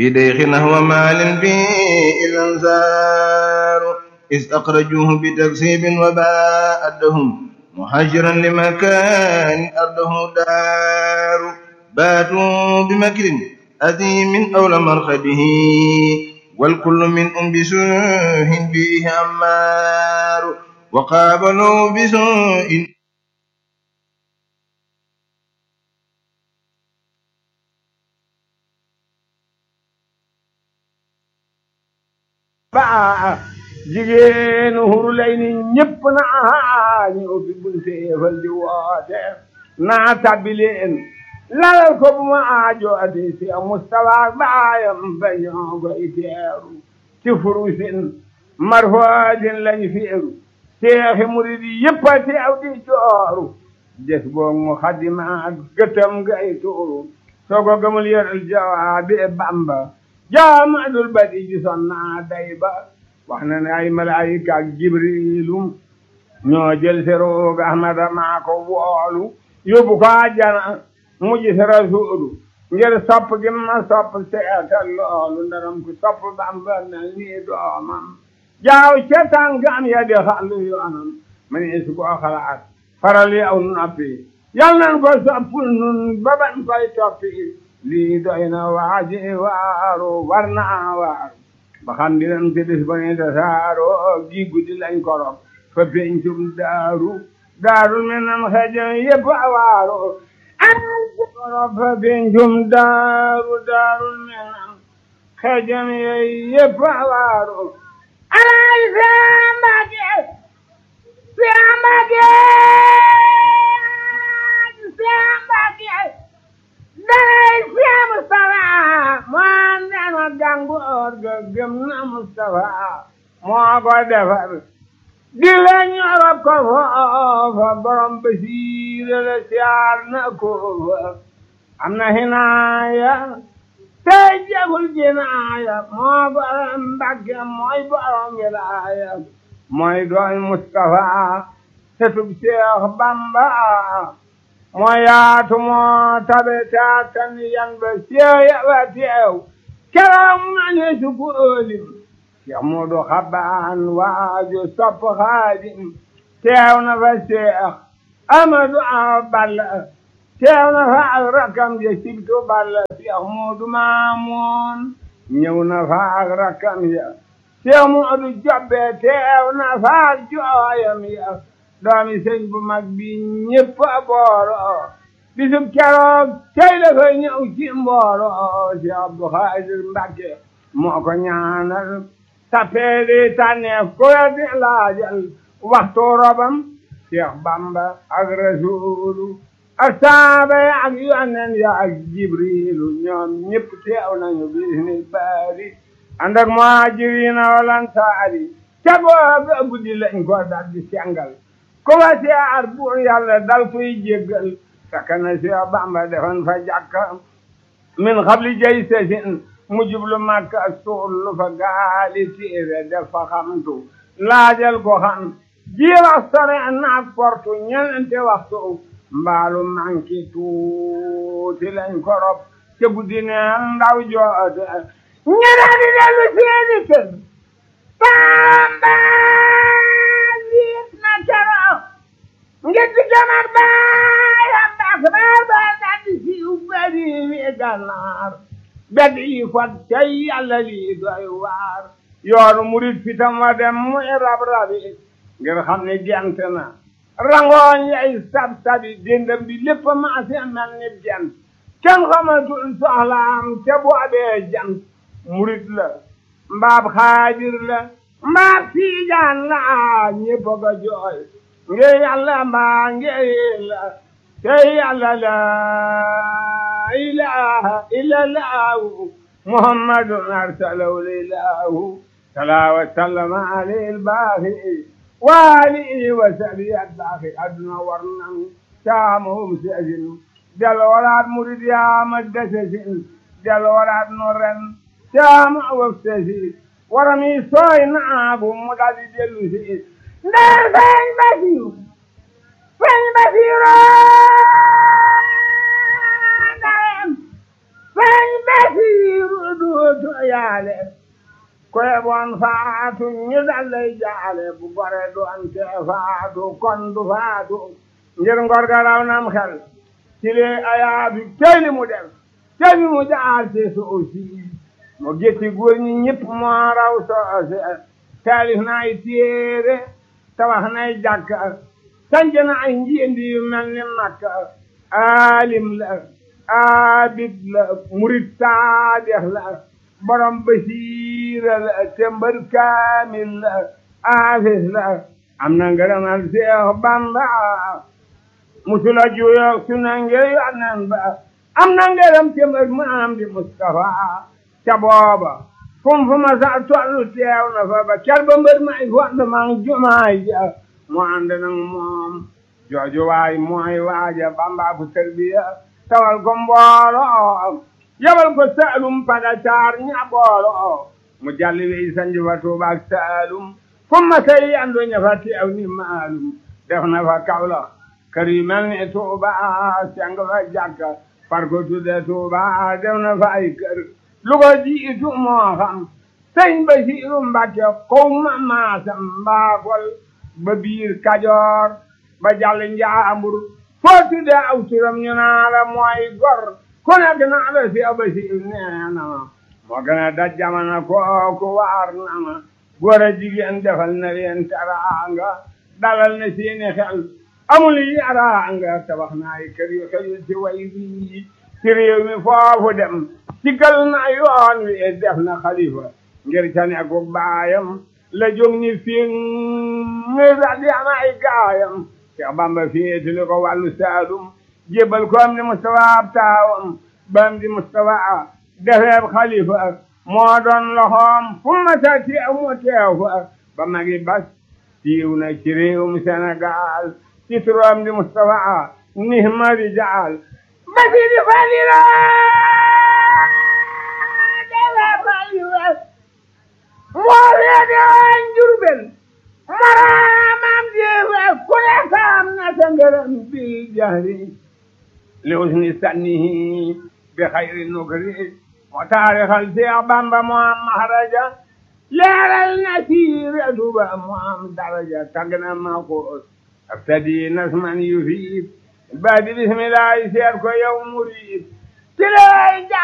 في ديخ نحو مال فيه الأنصار إذ أخرجوه بتكسيب وباء أدهم مهاجرا لمكان أرضه دار باتوا بمكر أثيم أول مرخده والكل من أم بسوء به أمار وقابلوا بسوء baa jigéenu huru lay ni ñëpp naa ñu ubbi bunte fal di woote naa tabbi leen lalal ko bu ma aajo ati si Mustafa baayam ba ñoo koy teeru ci furusin marfoodin lañ feeru seexi murid yëpp a teew di jooru des boog mu xadimaat gëtam gay tuuru soo ko gëmul yoral jawaabi Bamba jaamadul badi ji son naa day ba wax na ne ay malaayika ak jibrilu ñoo jël si roog ahmada maa ko woolu yóbbu ko àjjana mu gis rasuulu ngir sopp gi ma sopp seetal loolu ndaram ku sopp bamba mel nii doomam jaaw ca tànkam ya di xàllu yoonam ma ne su ko xalaat faral yi aw noppi yal nan ko sopp nun ba ban koy toppi lii doy na waaji waaru war naa waaru ba xam dinam ci bis ba ne tasaaro gi guddi lañ korop fa pencum daaru daaru mi nam xejam yëpp a waaru ay korop fa pencum daaru daaru mi nam xejam yëpp a waaru alay sambake sambake sambake danay fiya Mustafa moo dema gàngoor ga gëm na Mustafa moo ko defar di la ñorob ko foofa borom basiira la siyaar na ko fa am na hinaaya tey jagul jinaaya moo borom Mbàkke mooy borom wilaaya mooy doon Mustafa setub Seex Bamba moo yaatu moo tabe taatan yan ba seeya ba teew keroog ma ne su ko ëlim Cheikh Moodu Xabaan waaju sopp Xaadim teew na fa Cheikh Amadu Awa Balla teew na fa ak rakam ja Sibtu Balla Cheikh Moodu Maamoon ñëw na fa ak rakam ya Cheikh Moodu Jobbe teew na fa ak jooyam ya doomi sëñ bu mag bi ñëpp a booro bisub keroog tey la koy ñëw ci mbooro si Abdu Xaadir Mbàkke moo ko ñaanal tappeeli tànneef ko di laajal waxtu robam Cheikh Bamba ak Rasuulu ak saaba ya ak yonen ya ak Jibriilu ñoom ñëpp teew nañu bisni baari ànd ak muhaajiriina wal ansaari ca booba guddi lañ ko dal di sengal ku wa siyaar buur yàlla dal koy jéggal fekk na si Bamba defoon fa jàkka min xabli jay sesin mu jublu Makka suul fa gaali téere def fa xamtu laajal ko xam ji wax sore naak portu ñenente waxtu mbaalu manki tuuti lañ korop ca guddi ne ndaw joote ñeneen di dellu seeni kër Bamba ngir di jamar baayam baax baar baar daal di siiw bari wi gànnaar bedd yi fat cay yàlla lii doy waar yoonu murit fitam wa dem muy rab rabi ngir xam ne gent na rangooñ yay sab sabi déndam bi lépp maase mel ni jant kenn xamatul soxlaam te boobee jant murit la mbaab xaadir la mbaab tiijaan la ñépp a ko jooy nge yàlla mbaa nge la te yàlla la ilaha illallahu muhammadun arsalahu lilahu sala wa sallama alayhi albaaxi wa alihi wa sahbihi albaaxi adduna war nan caamahum seesin del waraat murid yaama desesin del waraat no ren caama waf sesi warami sooy naagu mu daldi dellu si ndee feeñ basiru feeñ basiru ndeyem feeñ basiru dootu yaale ko yeboon faatu ñu dal lay jaale bu gore doon te faatu kon du faatu ngir ngor ga raw nam xel ci lee ayaatu tey li mu def tey li mu jaar ci suusi mu gétti góor ñi ñëpp moo raw soose taalif na ay téere tabax nay jàkka sanc na ay njiendi yu mel ni makka aalim la abid la murid saadex la borom basiira la tembar kaamil la aafis la am na ngërëmal Seex Bamba musula juyoog su na ngir yonnen ba am na ngërëm tembar maam di Mustafa ca booba fum fu ma sa tollu teew na fa ba ker ba mbër may fond mang jumaay ja mu ànd nag moom jooju waay mooy waaja Bamba fu tarbiya tawal ko mbooloo yabal ko saalum pada caar ña booloo mu jalli wey sanji fa Tuuba ak saalum fu ma say yandu ña fa teew ni maalum def na fa Kawlax kër yu mel ni Tuuba seng fa jàkka far ko tudde Tuuba def na fa ay kër lu ko jiitu moo xam sëñ Basiiru Mbàkke kow ma maasam mbaakol ba biir Kajoor ba jàll Njaambur foo tudde aw turam ñu naa la mooy gor ku nekk naa la si Basiiru nee na ma moo gën a daj jamono kooku waar na ma góor a jigéen defal na leen teraanga dalal na seeni xel amul yaraanga tabax na ay kër yu xëyul ci way bii ci réew mi foofu dem sigal na yoon wi def na xalifa ngir ca nekku baayam la jóg ñi fi ngir daldi am ay gaayam Cheikh Bamba féetali ko wàllu Saalum jébbal ko am di Mustafa ab taawam bam di Mustafa defeeb xalifa moo doon loxoom fu ma sa teew mu teew fa ba magi bas siiw na ci réewum Sénégal ci turam di Mustafa nihma rijaal basi di falila moo reede waan Jurbel maraamam jeewe ku nekk am na sa ngërëm bi jahri li usni sannihi bi xayri nukri moo taarixal Seex Bamba moo am mahraja leeral na siire duba moo am daraja tagg na ma ko abtadi nasman yufiid baadi bismillahi seet ko yow murid ci lay